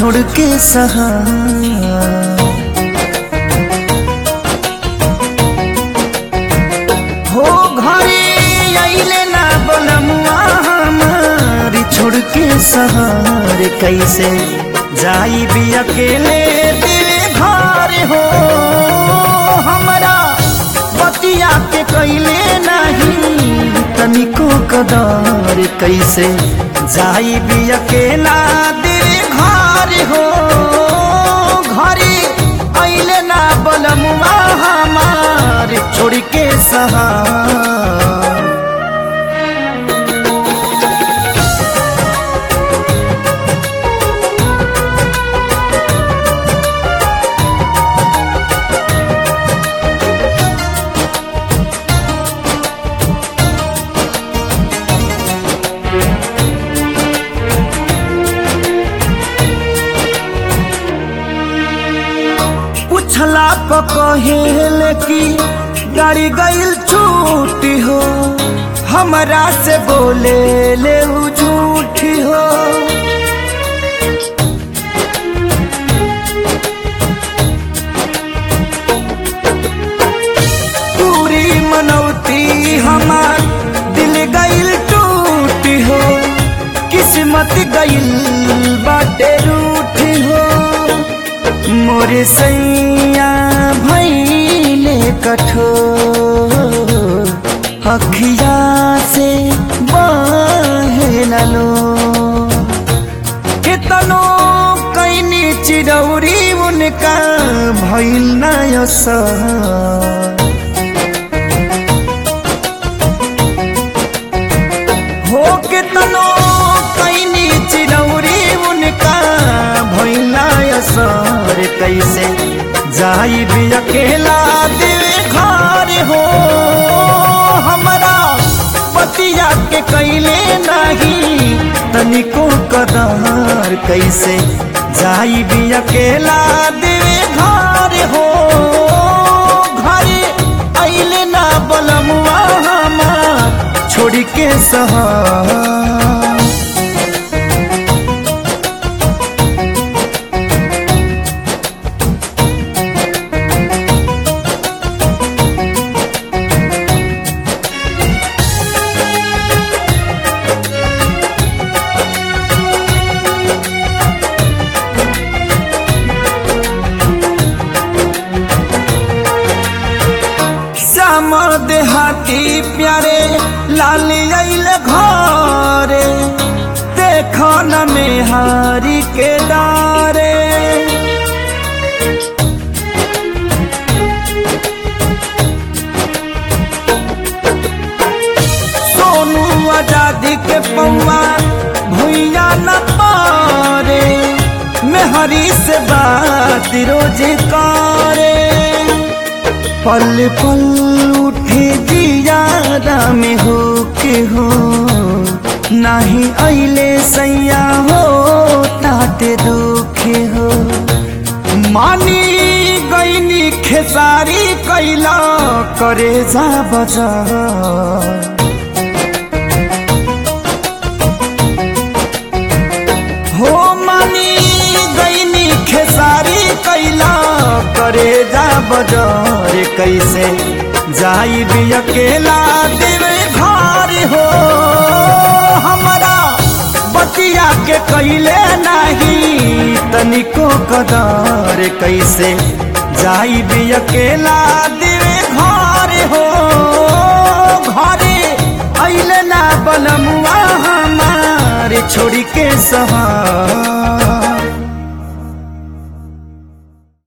छोड़ के सहा हो घरे अइले ना बनमुआ हमारी छोड़ के सहार कैसे जाई भी अकेले दिल घर हो हमरा बतिया के कैले नहीं तनिको कदार कैसे जाई भी अकेला दिल घर हो घरे अइले ना बलमुआ हमार छोड़ के सहार पूछला प कहेल की गाड़ी गईल छूटी हो हमरा से बोले ले उ झूठी हो पूरी मनौती हमार दिल गईल टूटी हो किस्मत गईल बाटे रूठी हो मोरे सैया भैले कठोर अखिया से बहलो कितनो कैनी चिरौरी उनका भैल नयसर हो के तनो कैनी चिरौरी उनका भैला असर कैसे जाई भी अकेला दिल घर हो हमरा पतिया के कैले नहीं तनिको कदार कैसे जाई भी अकेला दिल घर हो घरे अइले ना बलमुआ हमार छोड़ के सहार श्याम देहाती प्यारे लाल अइल घरे देख न मेहारी के डारे सोनू आजादी के पौआ भुइया न पारे मेहरी से बात रोज करे पल पल उठे जियादा में हो के हो नाही अइले सैया हो ताते दुखे हो मानी गईनी खेसारी कैला करे जा बजा हो मानी गईनी खेसारी कैला करे जा बजार कैसे जाई भी अकेला देवे घर हो हमरा बतिया के कैले नहीं तनिको कदर कैसे जाई भी अकेला देवे घर हो घरे अइले ना बनमुआ हमारे छोड़ के सहार